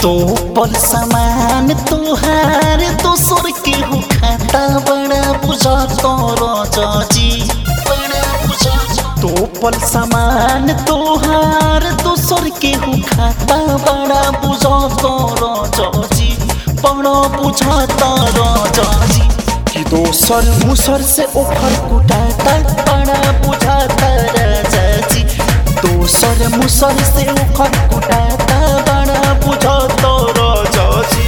तो पल समान तोहार दोसर के हो खाता बड़ा बुझा तोरो जजी बड़ा बुझा तो पल समान तोहार दोसर के हो खाता बड़ा बुझा तोरो जजी बड़ा बुझा तोरो जजी कि दोसर मुसर से ओखर कुटाता बड़ा बुझा तारा जजी दोसर मुसर से ओखर कुटाता बड़ा बुझा तोरो जजी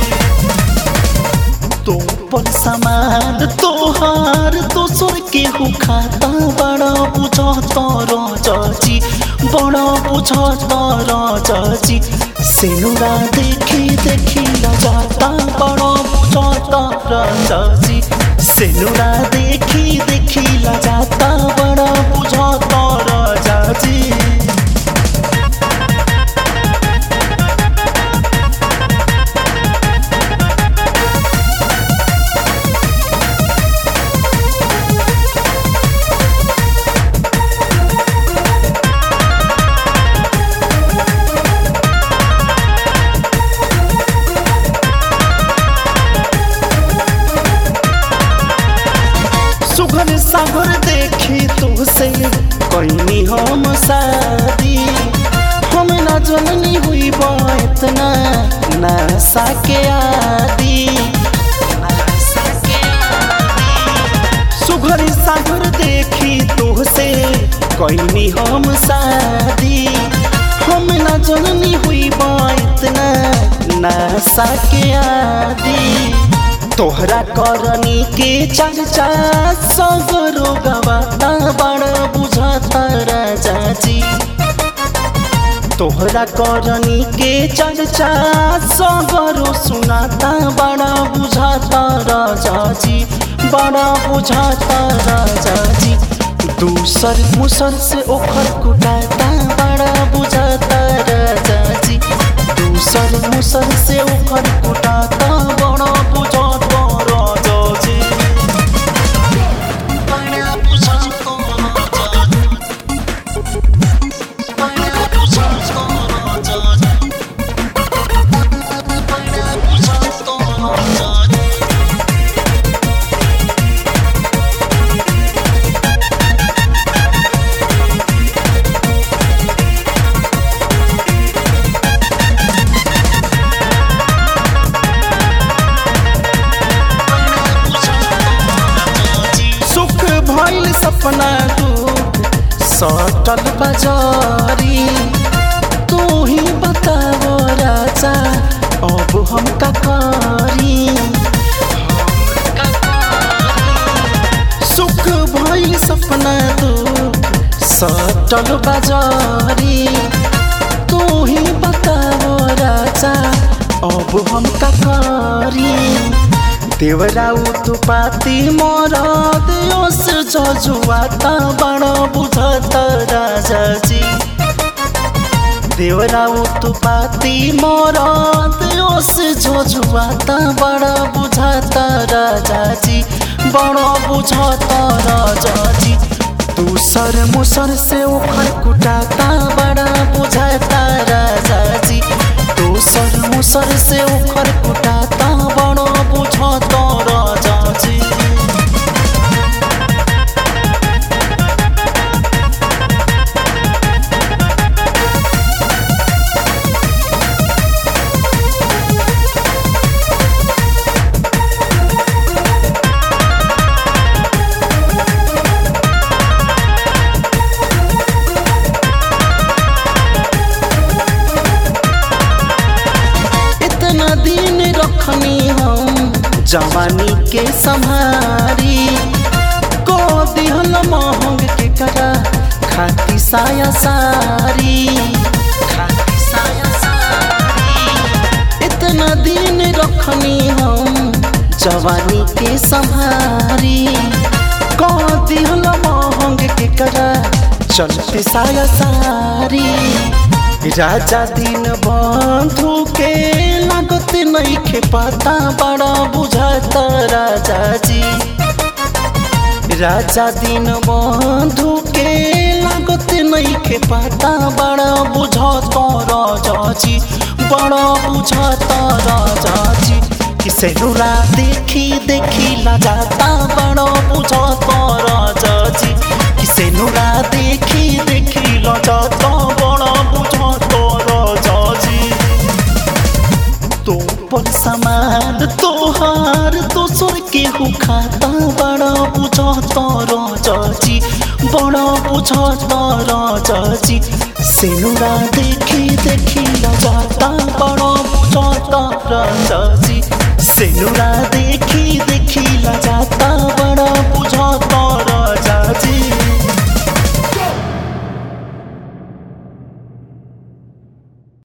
तो पल समान तोहार दोसर के हो खाता बड़ा बुझा तोरो जजी बड़ा बुझा तोरो जजी सेनुरा देखी देखी लजाता बड़ा बुझा तोरो जजी सेनुरा देखी देखी लजाता बड़ा बुझा तोरो जजी सुघर सागर देखी तुहसे कैनी हम शादी हम ना जननी हुई बा इतना नशा के आदि सुघर सागर देखी तुहसे कैनी हम शादी हम ना जननी हुई बा इतना नशा के आदि तोहरा करनी के चर्चा सगरो गवाता बड़ा बुझाता राजा जी तोहरा करनी के चर्चा सगरो सुनाता बड़ा बुझाता राजा जी बड़ा बुझाता राजा जी दूसर मुसर से ओखर कुटाता बड़ा बुझाता राजा जी दूसर मुसर से ओखर कुटाता बड़ा बुझाता राजा जी बड़ा बुझाता राजा जी बड़ा बुझाता राजा जी बड़ा बुझाता राजा जी सुख भइल सपना दुख सटल बजारी तू ही बताओ राजा अब हम का करी सुख भइल सपना दुख सटल बजारी तू ही बताओ राजा अब हम का करी देवरा उत्पाती मोर देश जजुआता बड़ बुझत राजा जी देवरा उत्पाती मोर देश जजुआता बड़ बुझत राजा जी बड़ बुझत राजा जी दूसर मुसर से ओखर कुटाता बड़ा बुझाता राजा जी दूसर मुसर से ओखर कुटाता बड़ा बुझाता राजा जी इतना दिन रखनी हम जवानी के संहारी को दिहल महंग के करा खाती साया सारी खाती साया सारी इतना दिन रखनी हम जवानी के संहारी को दिहल महंग के करा चलते साया सारी राजा दिन बंधु के लागत नहीं खे पाता बड़ा बुझाता राजा जी राजा दिन बंधु के लागत नहीं खे पाता बड़ा बुझाता राजा जी बड़ा बुझता राजा जी किसे नुरा देखी देखी ला जाता बड़ा बुझता राजा जी किसे नुरा देखी देखी ला जाता बड़ा बुझता राजा जी तो पर समान तोहार दोसर के हु खाता बड़ा बुझता राजा जी बड़ा बुझता राजा जी सेनुरा देखी देखी ला जाता बड़ा बुझता राजा जी सेनुरा